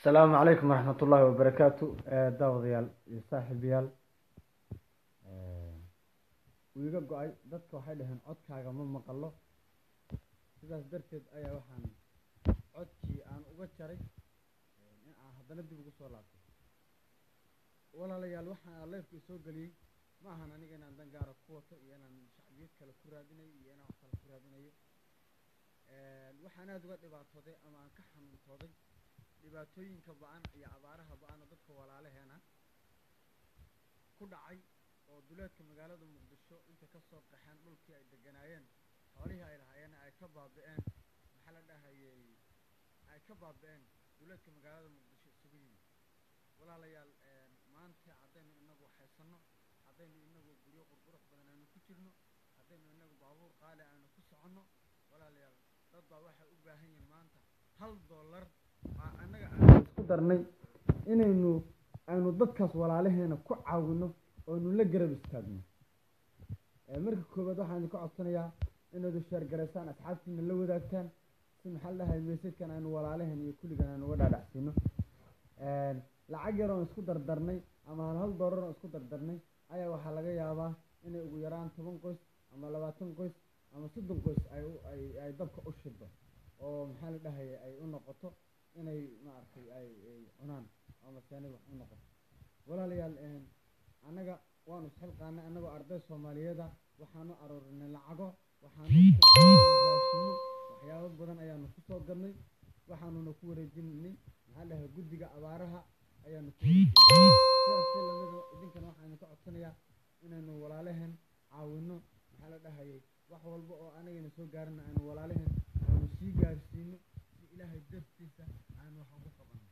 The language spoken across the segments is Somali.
asalaamu calaykum waraxmat ullaahi wabarakaatu daawadayaal iyo saaxiibayaal wuu iga go-ay dadka waxay dhaheen codkaaga ma maqalo sidaas darteed ayaa waxaan codkii aan uga jaray in aan haddana dib ugu soo laabtay walaalayaal waxaan leefka soo geliyey ma ahan aniga inaan dan gaara ku wato iyo inaan shacbiyad kale ku raadinayo iyo inaan wax kale ku raadinayo waxaan aada uga dhibaatooday ama aan ka xanuuntooday dhibaatooyinka ba-an iyo abaaraha ba-an oo dadka walaalaheena ku dhacay oo duleedka magaalada muqdisho intay kasoo qaxeen dhulkii ay deganaayeen xoolihii ay lahaayeen ay ka baabi-een maxaa la dhahayey ay ka baabi-een duleedka magaalada muqdisho isugu yimid walaalayaal maanta haddaynu inagu haysano haddaynu inagu guryo qurqurux badan aynu ku jirno haddaynu inagu baabuur qaali aynu ku soconno walaalayaal dad baa waxay u baahan yihiin maanta hal dollar annaga aan isku darnay inaynu aynu dadkaas walaalaheena ku caawino oonu la garab istaagno marka koowaad waxaan idinka codsanayaa inaad sheergaraysaan asxaabtiina la wadaagtaan si maxaa la dhahay meesadkan aynu walaalaheen iyo kulligan aynu uga dhaadhacsiino lacag yar oon isku dardarnay ama hal hal doolar oon isku dardarnay ayaa waxaa laga yaabaa inay ugu yaraan toban qoys ama labaatan qoys ama soddon qoys ay ay ay dabka u shido oo maxaa la dhahaya ay u noqoto inay maaragtay ay ay cunaan ama seenay wax u noqoto walaalayaal annaga waanu isxilqaanay annagoo arday soomaaliyeeda waxaanu aroorinay lacago waxaanu raashimo waxyaabo badan ayaanu kusoo gadnay waxaanuna ku wareejinay maxaa dhahay guddiga abaaraha ayaanu ku wareejinay sidaas si lamida idinkana waxaanu ka codsanayaa inaynu walaalaheen caawino maxaa la dhahayay wax walba oo anagayna soo gaarina aynu walaalaheen aynu sii gaarsiino si ilaahay dartiisa aynu wax ugu qabanno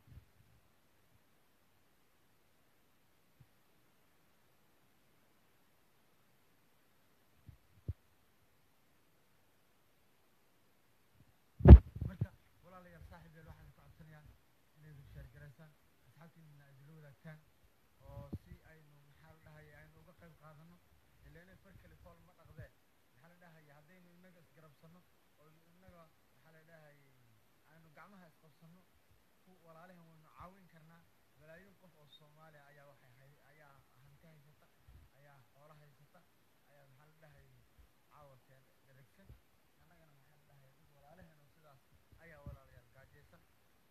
marka walaalayaal saaxiibyaal waxaan ka codsanayaa inaydu sheergaraysaan asxaabtiinana idinla wadaagtaan oo si aynu maxaa la dhahaya aynu uga qayb qaadano ilaina far kale fool ma dhaqdee maxaa la dhahaya haddaynu inaga isgarabsano oo inaga maxaa la dhahayay aynu gacmaha isqabsano ku walaalahan waynu caawin karnaa malaayiin qof oo soomaaliya ayaa waxay hay ayaa hanti haysata ayaa xoolo haysata ayaa maxaa la dhahayay caawarkeen dheragsan annagana maxaa la dhahaya dad walaalahen oo sidaas ayaa walaalayaal gaajaysan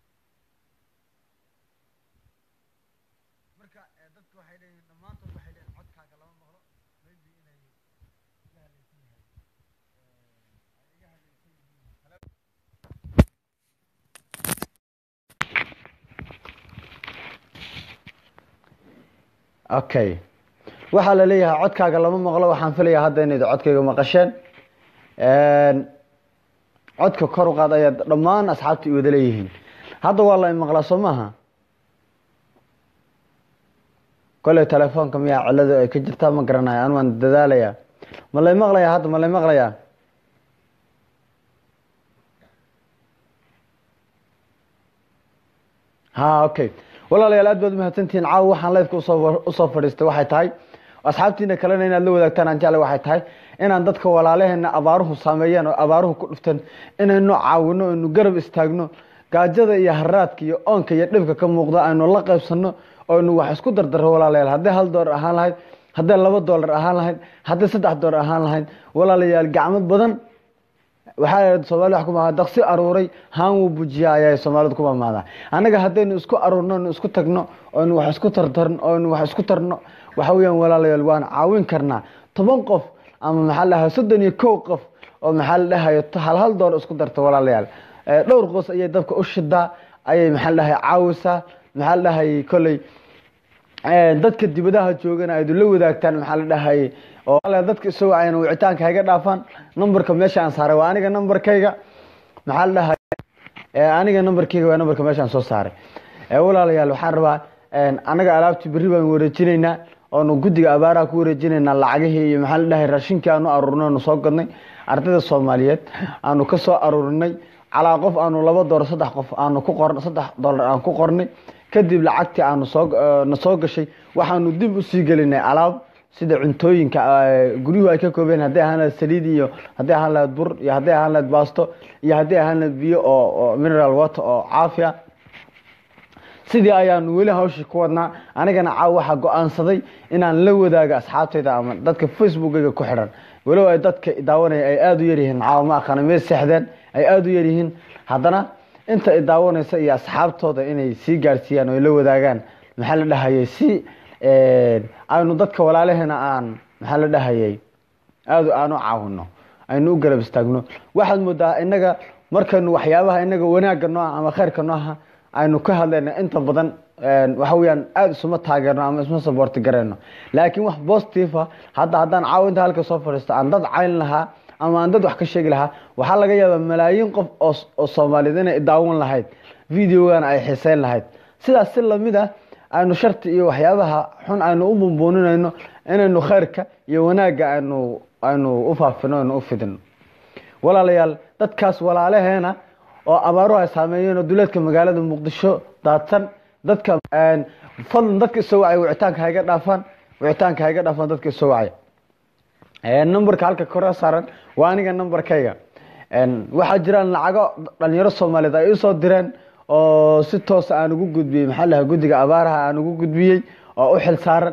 marka dadka waxay leeyihin dhammaantood waxay leeyihin codkaaga lama maqlo maybe inay iga hadlaysan yahay ay iga hadlaysan yihiin Hello? okay waxaa la leeyahay codkaaga lama maqlo waxaan filayaa hadda inayd codkayga maqasheen codka kor u qaad ayaa dhammaan asxaabta i wada leeyihiin hadda waa la imaqlaa soo maaha kolley telefoonka miyaa ciladu ay ka jirtaa ma garanayo an waan dadaalayaa ma lay maqlayaa hadda ma lay maqlayaa ha okay walaalayaal aad baad umahadsantihiin caawa waxaan lifeka usoo usoo fadhiistay waxay tahay asxaabtiina kalena inaad la wadaagtaan aan jeclay waxay tahay inaan dadka walaalaheena abaaruhu saameeyeen oo abaaruhu ku dhufteen inaynu caawino aynu garab istaagno gaajada iyo haraadka iyo oonka iyo dhibka ka muuqda aynu la qaybsano oynu wax isku dardaro walaalayaal hadday hal doolar ahaan lahayd hadday laba doolar ahaan lahayd hadday saddex doolar ahaan lahayd walaalayaal gacmo badan waxaa soomali wax kumaadaa daqsi aruuray haan wuu bujiyaa ayaa soomaalidu ku mamaadaa annaga haddaynu isku aruurno nu isku tagno oynu wax isku tartarno oynu wax isku tarno waxa weeyaan walaalayaal waan caawin karnaa toban qof ama maxaa la dhahay soddon iyo kow qof oo maxaa la dhahayo hal hal door isku darta walaalayaal dhowr qoys ayay dabka u shidaa ayay maxaa la dhahay caawisaa maxaa la dhahayay kolley dadka dibadaha joogana aydu la wadaagtaan maxaa la dhahayay oo dadka isagoo ayna wicitaanka hayga dhaafaan numberka meesha aan saaray waa aniga numberkayga maxaa la dhahay aniga numberkayga waa numberka meesha aan soo saaray walaalayaal waxaan rabaa anaga alaabtii berri baan wareejinaynaa oonu guddiga abaaraha ku wareejinaynaa lacagihii iyo maxaa la dhahay raashinkii aanu aruurinay aanu soo gadnay ardayda soomaaliyeed aanu ka soo aruurinay calaa qof aanu laba doolar saddex qof aanu ku qor saddex doolar aan ku qornay kadib lacagtii aanu soo na soo gashay waxaanu dib usii gelinay alaab sida cuntooyinka guryuhu ay ka koobeen hadday ahaan lahayd saliid iyo hadday ahaan lahayd bur iyo hadday ahaan lahayd baasto iyo hadday ahaan lahayd biyo oo oo mineral water oo caafiya sidii ayaanu weli hawshii ku wadnaa anigana caaw waxaa go-aansaday inaan la wadaago asxaabtayda ama dadka facebookayga ku xidhan walow ay dadka daawanaya ay aada u yaryihiin caawa ma aqaana meel seexdeen ay aada u yaryihiin haddana inta i daawanaysa iyo asxaabtooda inay sii gaarsiiyaan oo ay la wadaagaan maxaa la dhahayay si aynu dadka walaalaheena aan maxaa la dhahayay aada aan u caawino aynu u garab istaagno waxaad moodaa inaga markaynu waxyaabaha inaga wanaagga nooca ama khayrka nooca aynu ka hadlayna inta badan waxa weyaan aada isuma taageerno ama isma saboorti gareyno laakiin wax positive a hadda haddaan caawo inta halka soo fadhiisto aan dad cayn lahaa ama aan dad wax ka sheegi lahaa waxaa laga yaabaa malaayiin qof oo soomaaliyeed inay daawan lahayd videogana ay xiiseyn lahayd sidaas si lamid ah aynu sharti iyo waxyaabaha xun aynu u bumbuuninayno inaynu khayrka iyo wanaagga aynu aynu u faafino aynu u fidino walaalayaal dadkaas walaalaheena oo abaaruhu ay saameeyeen oo duleedka magaalada muqdisho daadsan dadka fadlan dadka isoo wacay wicitaanka hayga dhaafaan wicitaanka hayga dhaafaan dadka isoo wacay numberka halka kore saaran waa aniga numberkayga waxaa jiraan lacago dhalinyaro soomaaliyeed ay isoo direen oo si toosa aan ugu gudbiyey maxaa lahaa guddiga abaaraha aan ugu gudbiyey oo u xil saaran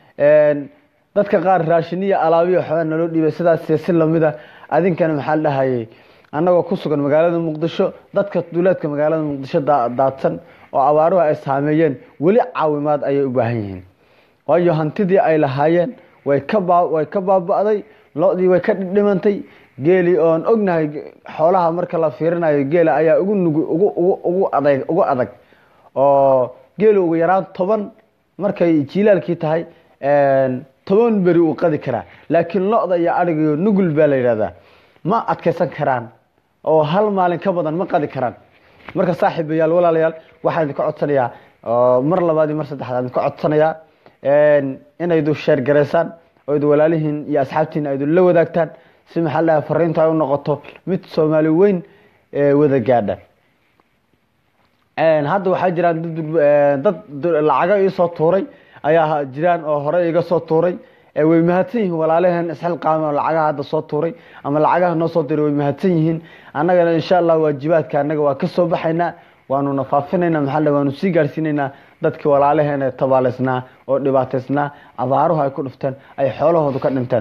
dadka qaar raashiniya alaabiya waxbaa naloo dhiibay sidaas si lamida adinkana maxaa la dhahayay annagoo ku sugan magaalada muqdisho dadka duleedka magaalada muqdisho daadsan oo abaaruhu ay saameeyeen weli caawimaad ayay u baahan yihiin waayo hantidii ay lahaayeen way ka way ka baaba-day lo-dii way ka dhimantay geeli oon ognahay xoolaha marka la fiirinayo geela ayaa ugu nug ugu ugu adag ugu adag oo geelu ugu yaraan toban markay jiilaalkii tahay toban beri uu qadi karaa laakiin lo-da iyo adhigiyo nugul baa la yidhahdaa ma adkaysan karaan oo hal maalin ka badan ma qadi karaan marka saaxiibayaal walaalayaal waxaan idinka codsanayaa mar labaad iyo mar saddexaad idinka codsanayaa inaydu sheer garaysaan oo idu walaalihiin iyo asxaabtiina aydu la wadaagtaan si maxaa la dhahay fariinta ay u noqoto mid soomaali weyn wada gaadha hadda waxaa jiraan dad lacago iisoo tuuray ayaa jiraan oo hore iga soo tuuray way mahadsan yihiin walaalaheen isxilqaame oo lacagaha hadda soo tuuray ama lacagaha noo soo diray way mahadsan yihiin annagana insha allah waajibaadka annaga waa ka soo baxaynaa waanu nafaafinayna maxaa waanu sii gaarsiinaynaa dadkii walaalaheena tabaaleysnaa oo dhibaataysnaa abaaruhu ay ku dhufteen ay xoolahoodu ka dhinteen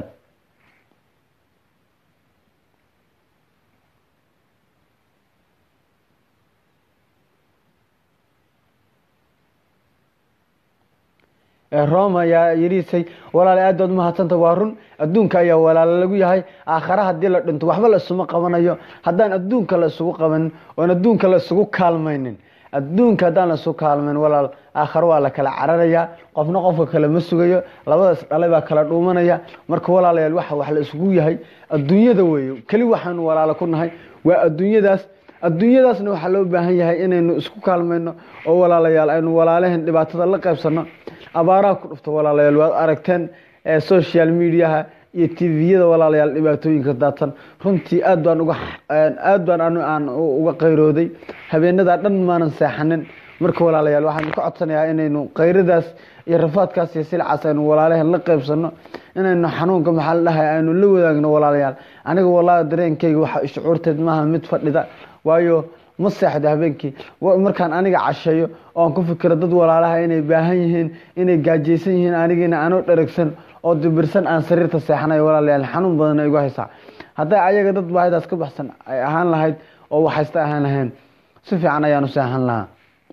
roma ayaa yiriisay walaale aad baad umahadsanta waa run adduunka ayaa walaalo lagu yahay aakhare haddii la dhinto waxba la isuma qabanayo haddaan adduunka la isugu qabanin oon adduunka la isugu kaalmaynin adduunka haddaan la isugu kaalmayn walaal aakhare waa la kala cararayaa qofna qofka kale ma sugayo labadaas dhalay baa kala dhuumanaya marka walaalayaal waxa wax la isugu yahay adduunyada weeye keli waxaanu walaalo ku nahay waa adduunyadaas adduunyadaasna waxaa loo baahan yahay inaynu isku kaalmayno oo walaalayaal aynu walaalaheen dhibaatada la qaybsano abaaraha ku dhufto walaalayaal waad aragteen social mediaha iyo tviyada walaalayaal dhibaatooyinka daadsan runtii aad baan uga aad baan anu aan uga qayrooday habeenadaa dhan maanan seexanin marka walaalayaal waxaan ka codsanayaa inaynu qayradaas iyo rafaadkaas iyo silcaas aynu walaalaheen la qaybsano inaynu xanuunka maxaa la dhahay aynu la wadaagno walaalayaal aniga wallahi dareenkayga waxa shucuurteed maaha mid fadhida waayo ma seexda habeenkii markaan aniga casheeyo oan ku fikiro dad walaalaha inay baahan yihiin inay gaajaysan yihiin anigiina anoo dheragsan oo dibirsan aan sariirta seexanayo walaalayaal xanuun badan igu haysaa hadday ayaga dad baahidaas ka baxsan ay ahaan lahayd oo waxaysta ahaan lahayn si fiican ayaanu seexan lahaa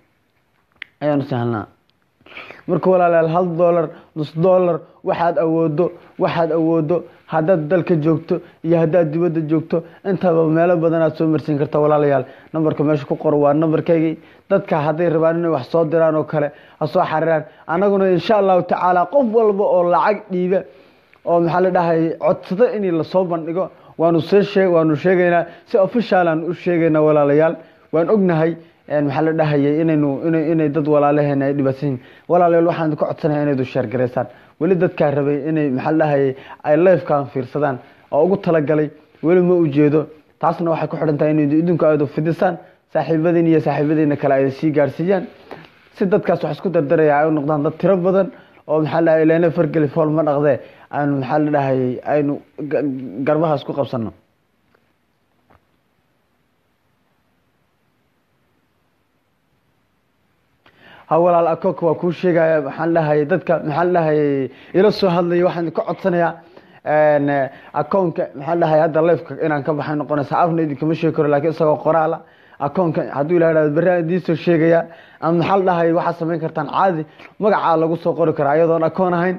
ayaanu seexan lahaa marka walaalayaal hal dollar nus dollar waxaad awoodo waxaad awoodo haddaad dalka joogto iyo haddaad dibadda joogto intaba meelo badan aad soo marsiin karta walaalayaal nambarka meesha ku qoro waa nambarkaygii dadka hadday rabaan inay wax soo diraan oo kale ha soo xariiraan annaguna insha allahu tacaala qof walba oo lacag dhiiba oo maxaa la dhahay codsado in lasoo bandhigo waanu see waanu sheegaynaa si officialan u sheegaynaa walaalayaal waan ognahay maxaa la dhahayay inaynu inay dad walaalaheena ay dhibaatsan yihin walaalayaal waxaan idinka codsanaya inaydu sheergaraysaan weli dadkaa rabay inay maxaa la dhahayay ay lifekan fiirsadaan oo ugu talagalay weli ma ujeedo taasna waxay ku xidhan tahay inaydu idinku aadu fidisaan saaxiibadiin iyo saaxiibadiina kale ay sii gaarsiiyaan si dadkaas wax isku dardaraya ay u noqdaan dad tiro badan oo maxaa la dhahay ilana fargeli fool ma dhaqdee aynu maxaa la dhahayay aynu garbaha isku qabsano ha walaal akoonka waa kuu sheegaya maxaan dhahayay dadka maxaan dhahayay ila soo hadlaya waxaan ka codsanayaa akoonka maxaan dhahay hadda lifeka inaan ka baxay noqonaysa afna idinkama sheegi karo lakiin isagoo qoraala akoonka hadduu ilaha hahdo berri aan idiin soo sheegaya ama maxaa la dhahay waxaad samayn kartaan caadi magacaa lagu soo qori karaa iyadoon akoon ahayn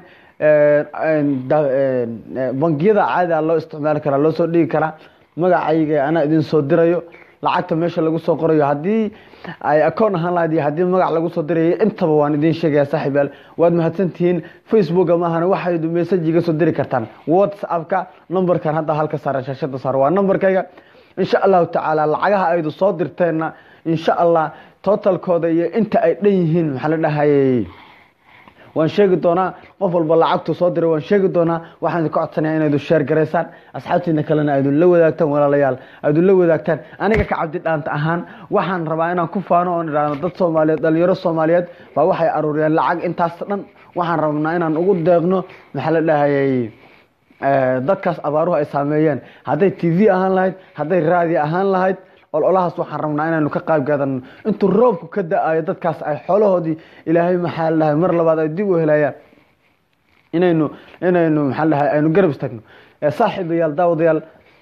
bangiyada caadi a loo isticmaali karaa loo soo dhigi karaa magacayga anaa idin soo dirayo lacagta meesha lagu soo qorayo haddii ay akoon ahaan lahayd iyo haddii magac lagu soo dirayo intaba waan idiin sheegaya saaxiib yaal waad mahadsantihiin facebooka maahana waxayd message iga soo diri kartaan whatsappka numberkan hadda halka saaran shaashada saar waa numberkayga insha allahu tacaala lacagaha aydu soo dirteenna insha allah totalkooda iyo inta ay dhan yihiin maxaa la dhahayay waan sheegi doonaa qof walba lacagtu soo diray waan sheegi doonaa waxaan idinka codsanaya inaydu sheer garaysaan asxaabtiina kalena aydun la wadaagtaan walaalayaal aydun la wadaagtaan aniga ka cabdi dhaanta ahaan waxaan rabaa inaan ku faano oon idhaahno dad soomaaliyeed dhalinyaro soomaaliyeed baa waxay aruuriyeen lacag intaas dhan waxaan rabnaa inaan ugu deeqno maxaa la dhahayay dadkaas abaaruhu ay saameeyeen hadday t v ahaan lahayd hadday raadi ahaan lahayd ololahaas waxaan rabnaa inaynu ka qayb gaadano intuu roobku ka da-ayo dadkaas ay xoolahoodii ilaahay maxaa la dhahay mar labaad ay dib u helayaan inaynu inaynu maxaa la dhahay aynu garab istagno saaxiibayaal daawadayaal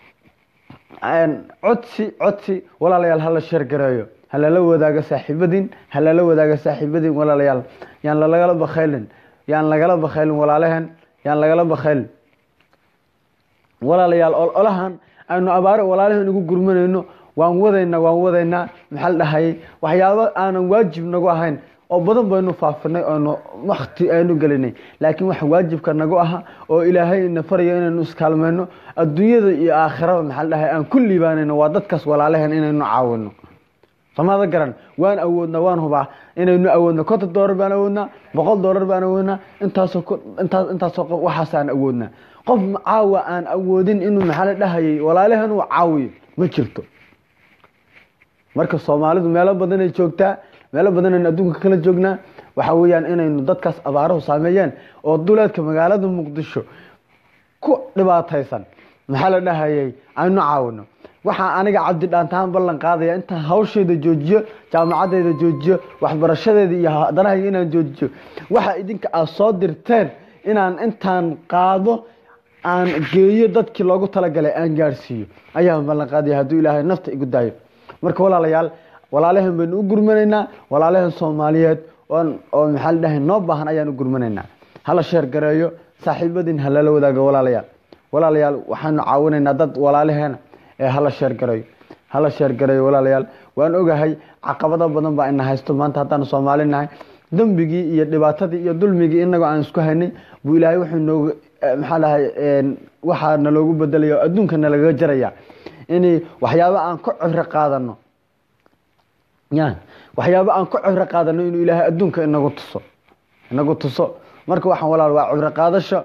codsi codsi walaalayaal hala sheer gareeyo halala wadaago saaxiibadiin halala wadaago saaxiibadiin walaalayaal yaan lalagala bakhaylin yaan lagala bakhaylin walaalaheen yaan lagala bakhaylin walaalayaal ololahan aynu abaare walaalaheen ugu gurmanayno waan wadaynaa waan wadaynaa maxaa la dhahayay waxyaabo aanan waajib nagu ahayn oo badan baynu faafinay oonu wakti aynu gelinay laakiin waxa waajibka nagu aha oo ilaahay ina farayo inaynu iskaalmayno adduunyada iyo aakhiraba maxaa la dhahay aan ku liibaanayno waa dadkaas walaalaheen inaynu caawino samada garan waan awoodnaa waan hubaa inaynu awoodna konton doolar baan awoodnaa boqol doolar baan awoodnaa intaasoo intaas intaasoo qof waxaas aan awoodnaa qof caawa aan awoodin inuu maxaa la dhahayay walaalaheen uu caawiyo ma jirto marka soomaalidu meelo badanay joogtaa meelo badanaynu adduunka kala joognaa waxa weeyaan inaynu dadkaas abaaruhu saameeyeen oo duleedka magaalada muqdisho ku dhibaataysan maxaa la dhahayay aynu caawino waxaa aniga cabdi dhaantahaan ballan qaadaya intaan hawshayda joojiyo jaamacadeyda joojiyo waxbarashadeeda iyo hadanahayga inaan joojiyo waxa idinka aad soo dirteen inaan intaan qaado aan geeyo dadkii loogu talagalay aan gaadhsiiyo ayaan ballan qaadaya hadduu ilaahay nafta igu daayo marka walaalayaal walaalaheen baynu u gurmanaynaa walaalaheen soomaaliyeed oo maxaa la dhahay noo baahan ayaan u gurmanaynaa hala sheer gareeyo saaxiibadiin halala wadaago walaalayaal walaalayaal waxaanu caawinaynaa dad walaalaheena ee hala sheer gareeyo hala sheer gareeyo walaalayaal waan ogahay caqabado badan baa ina haysto maanta haddaanu soomaali nahay dembigii iyo dhibaatadii iyo dulmigii inagoo aan isku haynay buu ilaahay wuxuu noogu maxaa dhahay waxaa naloogu bedelaya oo adduunka nalagaga jaraya in waxyaabo aan ka cibro qaadano ya waxyaabo aan ka cibro qaadano inuu ilaahay adduunka inagu tuso inagu tuso marka waxaan walaal waa cibro qaadasho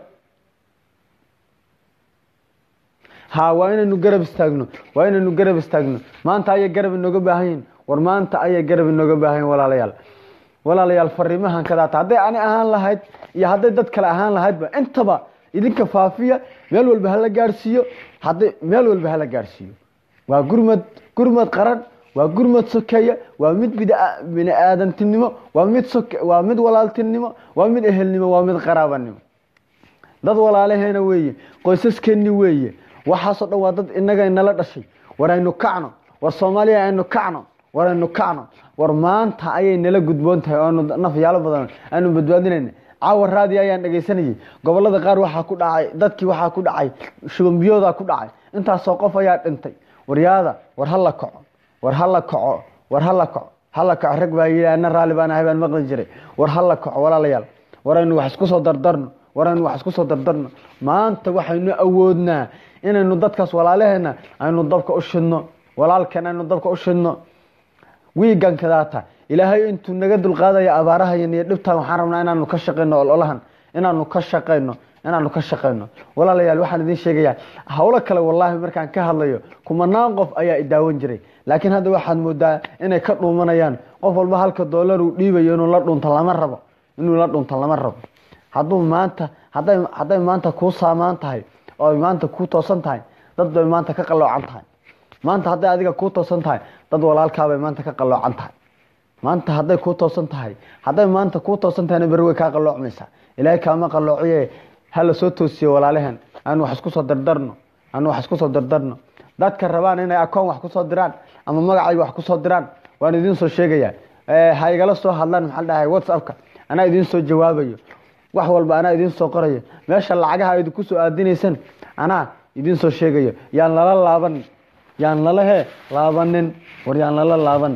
ha waa inaynu garab istaagno waa inaynu garab istaagno maanta ayay garab inooga baahan yihin war maanta ayay garab inooga baahan yihin walaalayaal walaalayaal fariimahan kadaata hadday ani ahaan lahayd iyo hadday dad kale ahaan lahaydba intaba idinka faafiya meel walba hala gaadhsiiyo hadday meel walba hala gaadhsiiyo waa gurmad gurmad qaran waa gurmad sokeeya waa mid bini aadantinimo waa mid soke waa mid walaaltinimo waa mid ehelnimo waa mid qaraabanimo dad walaalaheena weeye qoysaskeeni weeye waxaasoo dhan waa dad inaga inala dhashay war aynu kacno war soomaaliya aynu kacno war aynu kacno war maanta ayay nala gudboon tahay oonu nafyaalo badan aanu badbaadinayna caawa raadi ayaan dhegaysanayay gobolada qaar waxaa ku dhacay dadkii waxaa ku dhacay shubanbiyoodaa ku dhacay intaasoo qof ayaa dhintay waryaada war hala kaco war hala kaco war hala kaco hala kaco rag baa yidhi ana raalli baan ahay baan maqli jiray war hala kaco walaalayaal war aynu wax isku soo dardarno war aynu wax isku soo dardarno maanta waxaynu awoodnaa inaynu dadkaas walaalaheena aynu dabka u shidno walaalkeen aynu dabka u shidno wiigan kadaata ilaahay intuu naga dulqaadaya abaarahayan iyo dhibtan waxaan rabnaa inaanu ka shaqayno ololahan inaanu ka shaqayno inaanu ka shaqayno walaalayaal waxaan idin sheegayaa howlo kale wallaahi markaan ka hadlayo kumanaan qof ayaa idaawan jiray laakiin hadda waxaad moodaa inay ka dhuumanayaan qof walba halka doolar uu dhiibayo inuu la dhunto lama rabo inuu la dhunto lama rabo hadduu maanta haday hadday maanta kuu saamaan tahay oo ay maanta kuu toosan tahay dad bay maanta ka qaloocan tahay maanta hadday adiga kuu toosan tahay dad walaalkaabay maanta ka qaloocan tahay maanta hadday kuu toosan tahay hadday maanta kuu toosan tahayna berri way kaa qalloocmaysaa ilaahay kaama qalloociye hala soo toosiyo walaalehen aanu wax isku soo dardarno aanu wax isku soo dardarno dadka rabaan inay akoon wax kusoo diraan ama magacayga wax kusoo diraan waan idiin soo sheegayaa ha igala soo hadlaan maxaa dhahay whatsappka anaa idiin soo jawaabayo wax walba anaa idiin soo qorayo meesha lacagaha idinku kusoo aadinaysan anaa idiin soo sheegayo yaan lala laaban yaan lala he laabanin war yaan lala laaban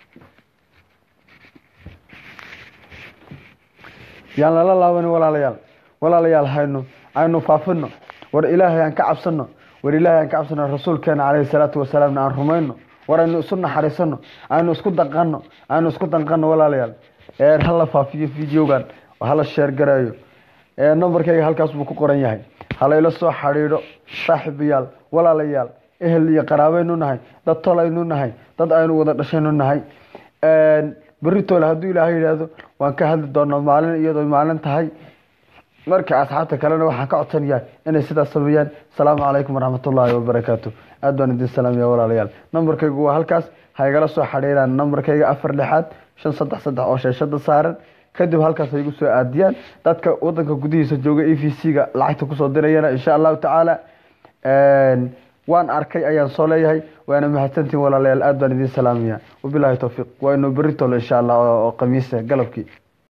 yaan lala laabanin walaalayaal walaalayaal hayno aynu faafino war ilaahay aan ka cabsano war ilaahay aan ka cabsano rasuulkeena caleyhi salaatu wasalaamna aan rumayno war aynu isu naxariisano aynu isku danqano aynu isku danqano walaalayaal hala faafiyo videogan hala sheer gareeyo numberkayga halkaas buu ku qoran yahay halayla soo xadhiidho saaxiibayaal walaalayaal ehel iyo qaraabaynu nahay dad tolaynu nahay dad aynu wada dhashaynu nahay beritoole hadduu ilaahay yidhaahdo waan ka hadli doonaa maalin iyadoo maalin tahay marka asxaabta kalena waxaan ka codsanayaa inay sidaas sameeyaan asalaamu calaykum waraxmatullaahi wabarakaatu aad baan idin salaamaya walaalayaal numberkaygu waa halkaas ha igala soo xadhiiraan numberkayga afar lixaad shan saddex saddex oo sheeshada saaran kadib halkaas ay igu soo aadiyaan dadka wadanka gudihiisa jooga e v c-ga lacagta kusoo dirayana insha allahu tacaala waan arkay ayaan soo leeyahay waana mahadsantiin walaalayaal aad baan idin salaamaya wabilaahi towfiiq waa inuu beritoole insha allah oo khamiisa galabkii